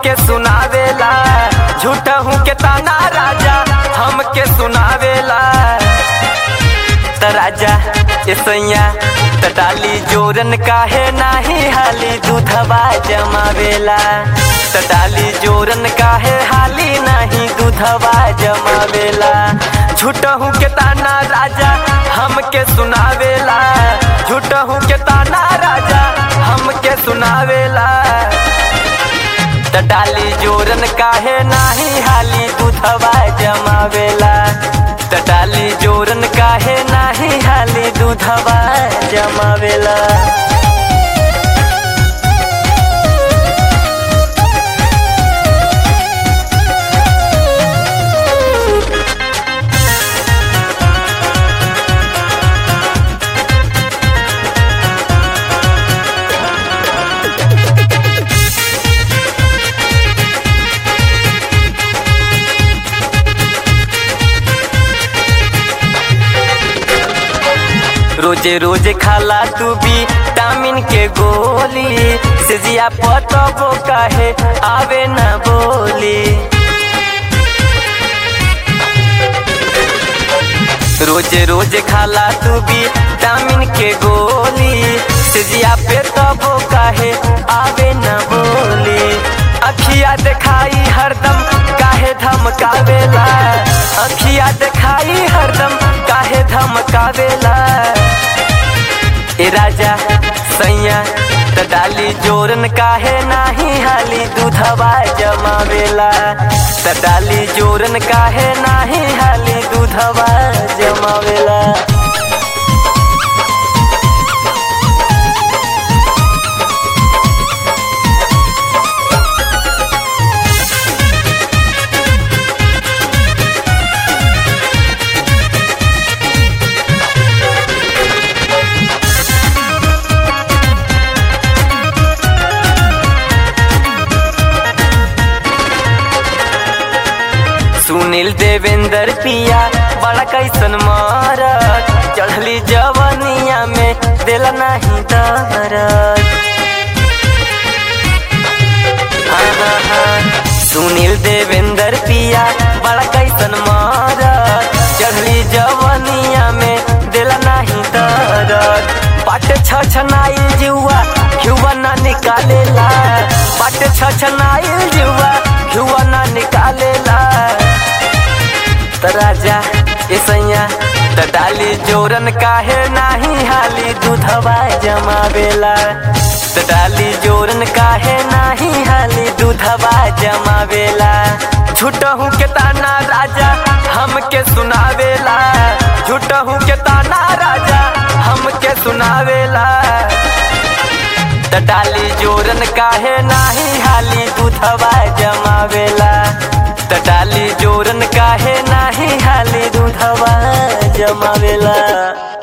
हमके सुनावेला झूठा हूँ के ताना राजा हमके सुनावेला त राजा ऐसैया त डाली जोरन काहे नाही हाली दूधवा जमावेला त डाली जोरन काहे हाली नाही दूधवा जमावेला झूठा हूँ के ताना राजा हमके सुनावेला झूठा हूँ के ताना राजा हमके सुनावेला त डाली जोरन काहे नाही हाली दूधवा जमावेला त डाली जोरन काहे नाही हाली दूधवा जमावेला रोजे रोजे खाला तू भी टामिन के गोली सिजिया पतबो काहे आवे न बोली रोजे रोजे खाला तू भी टामिन के गोली सिजिया पे तबो काहे आवे न बोली अखिया दिखाई हरदम काहे धमकावेला अखिया दिखाई हरदम काहे धमकावेला ए राजा सैया त डाली जोरन काहे नाही हाली दूधवा जमावेला त डाली जोरन काहे नाही हाली दूधवा जमावेला सुनील देवेंद्र पिया बड़ा कैसन मारत चढ़ली जवनिया में दिल नहीं दरद हाँ, हाँ, हाँ। सुनील देवेंद्र पिया बड़ा कैसन मारत चढ़ली जवनिया में दिल नहीं दरद पाट छछनाइल जुआ घुआ ना निकालेला पाट छछनाइल जुआ घुआ ना निकालेला त राजा ऐसैया त डाली जोरन काहे नाही हाली दूधवा जमावेला त डाली जोरन काहे नाही हाली दूधवा जमावेला झूठहू के ताना राजा हमके सुनावेला झूठहू के ताना राजा हमके सुनावेला त डाली जोरन काहे नाही हाली दूधवा जमावेला त डाली जोरन काहे नाही हाली दूधवा जमावेला